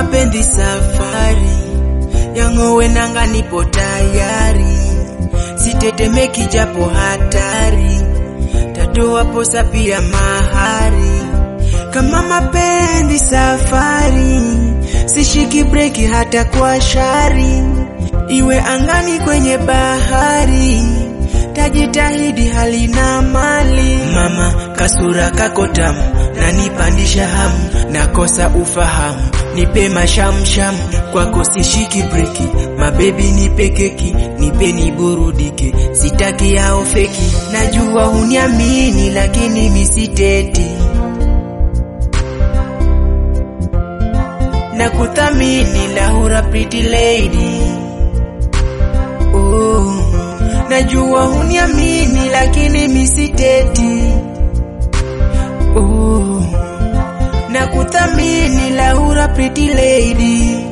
mapenzi safari yang'owe nanga, nipo tayari, sitetemeki japo hatari, tatoa posa pia mahari. Kama mapenzi safari, sishiki breki hata kwa shari, iwe angani kwenye bahari, tajitahidi halina mali. Mama kasura kako tamu, nanipandisha hamu, nakosa ufahamu, nipe mashamsham, kwako sishiki breki, mabebi nipe keki, nipe niburudike, sitaki yao feki, najua huniamini lakini misiteti na kuthamini Lahura pretty lady. Oh, najua huniamini lakini misiteti. Oh, na kuthamini Lahura pretty lady.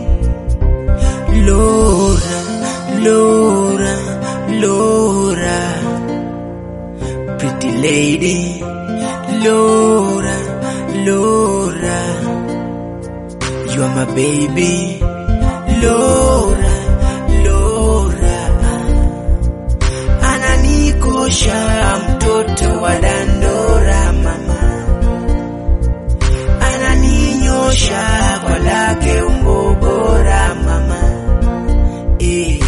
Laura, Laura, Laura, pretty lady. Laura, Laura. You are my baby Laura, Laura Ananikosha mtoto wa Dandora mama Ananinyosha kwa lake umbo bora mama eh.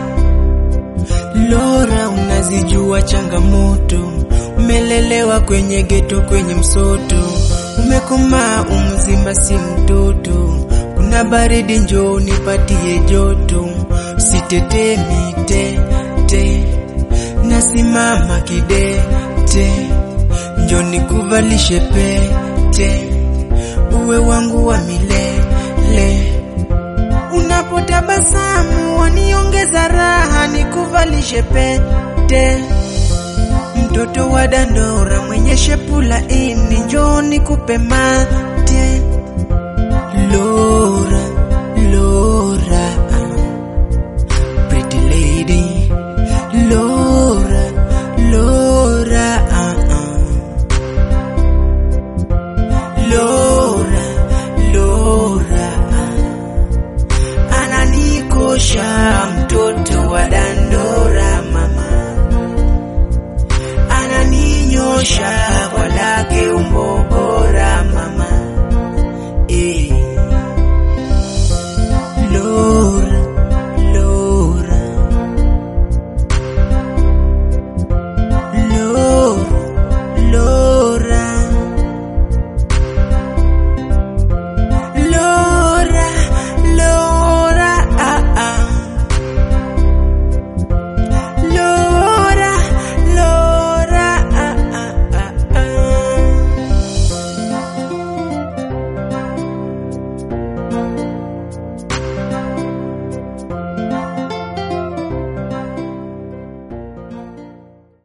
Laura unazijua changamoto Umelelewa kwenye geto kwenye msoto Umekomaa umzima si mtoto Kuna baridi njoo nipatie joto Sitetemi te te Nasimama kidete Njoo nikuvalishe pete Uwe wangu wa milele Unapotabasamu waniongeza raha nikuvalishe pete Mtoto wa Dandora mwenye shepu laini, njoo nikupe mate. Lo